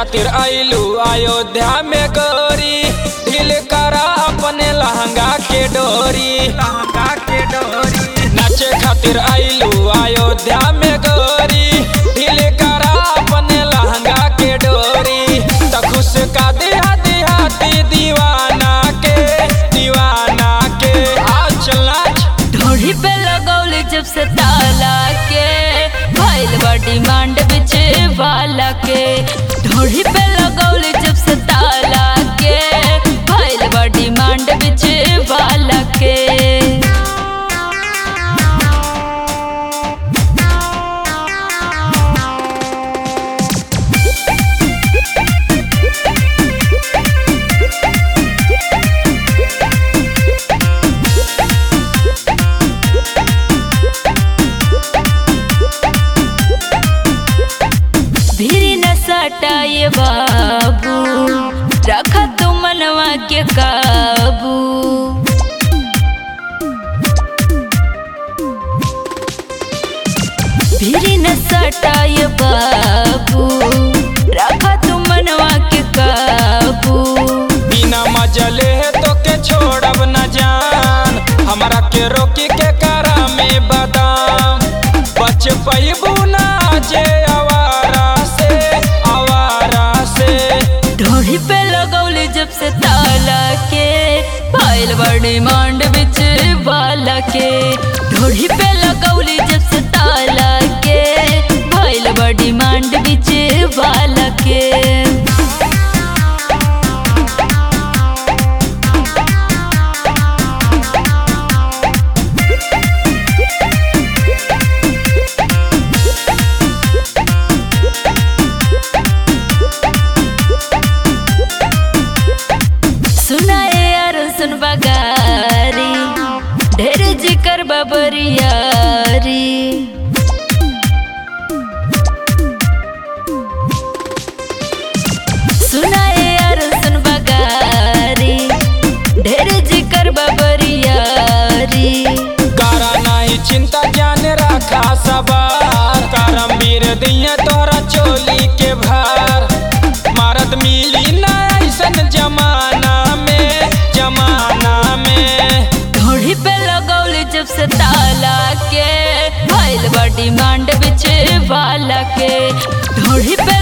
खातिर आइलू अयोध्या में गोरी ढील करा अपने लहंगा के डोरी लहंगा के डोरी नाचे खातिर आइलू अयोध्या में गोरी ढील करा अपने लहंगा के डोरी त खुश का दिहा दिहाती दीवाना के दीवाना के आ चल नाच ढोढ़ी पे लगौली जब से ताला के भइल बा डिमांड बिच वाला के ढोढ़ी पे लगौली जब से ताला के भइल बा डिमांड बिच वाला के भीरी न सटाए बाबू रखा तू मनवा के काबू भीरी न सटाए बाबू रखा तू मनवा के काबू बिना मजले है तो के छोड़ब न जान हमरा के रोकी के करा में बादाम बच पैबू ना जे आवारा से आवारा से ढोढ़ी पे लगौली जब से ताला के फाइल बड़ी मांड बिच वाला के ढोढ़ी पे लगौली जब से ताला के फाइल बड़ी मांड बिच वाला के सुनाए यार सुन बगारी ढेर जिकर बबरियारी सुनाए यार सुन बगारी ढेर जिकर बबरियारी करा नहीं चिंता जान रखा सवार करम वीर दिए तोहरा चोली के भार मारत मिली ना ऐसन जमाना में जमाना में ढोढ़ी पे लगौली जब से ताला के भइल बा डिमांड बिच वाला के ढोढ़ी पे